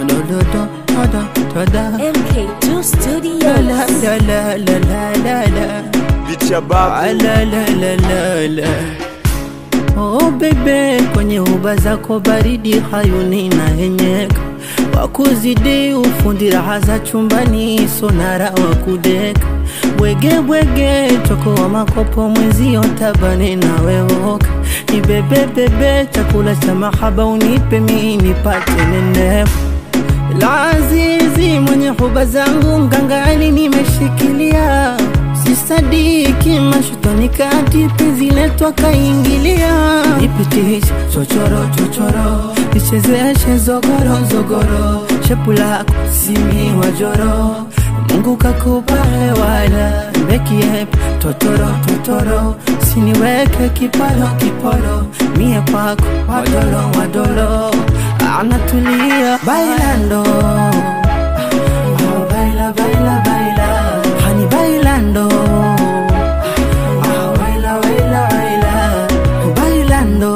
dododo dodo doda MK2 la Studios. la la la la la la Biti ya Ah, babu la la la la la Oh bebe, kwenye huba zako baridi hayuni na henyeka wakuzidi ufundi raha za chumbani sonara wa kudeka bwege bwege choko wa makopo mwenzio tabane na wewoka ni bebe bebe chakula cha mahaba unipe mi nipate nenefu Lazizi mwenye huba zangu ngangani nimeshikilia sisadiki mashutoni kati penzi letu akaingilia nipitishe chochoro chochoro nichezeshe zogoro zogoro shepu lako simi wajoro Mungu kakupa hewala mbekie totoro totoro siniweke kiporo kiporo mie kwako wadolo wadolo anatulia bailando Ah, baila baila baila hani bailando Ah, baila baila baila bailando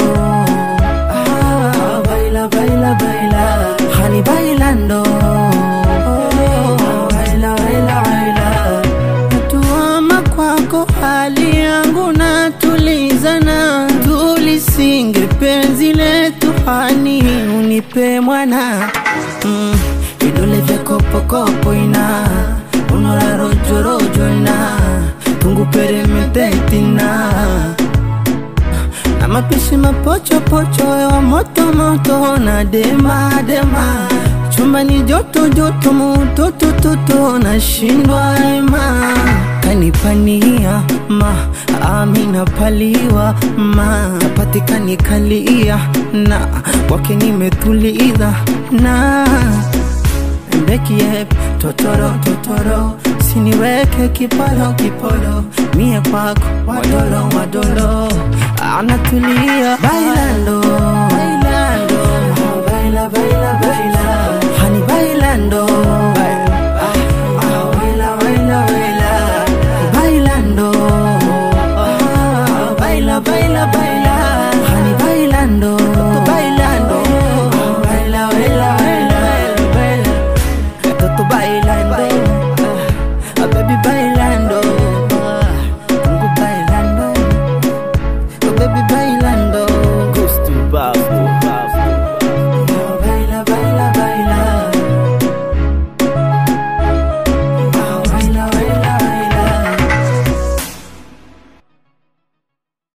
Ah, baila baila baila hani bailando Ah, baila baila baila natuama kwako hali yangu natulizana tulisinge penzi letu hani unipe mwana mm, vidole vya kopokopo ina unora rojorojo ina tunguperemetetina na mapishi mapochopocho ya moto moto na dema dema chumbani joto joto mutoto toto na shindwa ema kanipania ma amina paliwa ma napatikani kalia na kwake nimetuliza na mbekie totoro totoro siniweke kipolo kipolo mie kwako wadolo wadolo anatulia bailando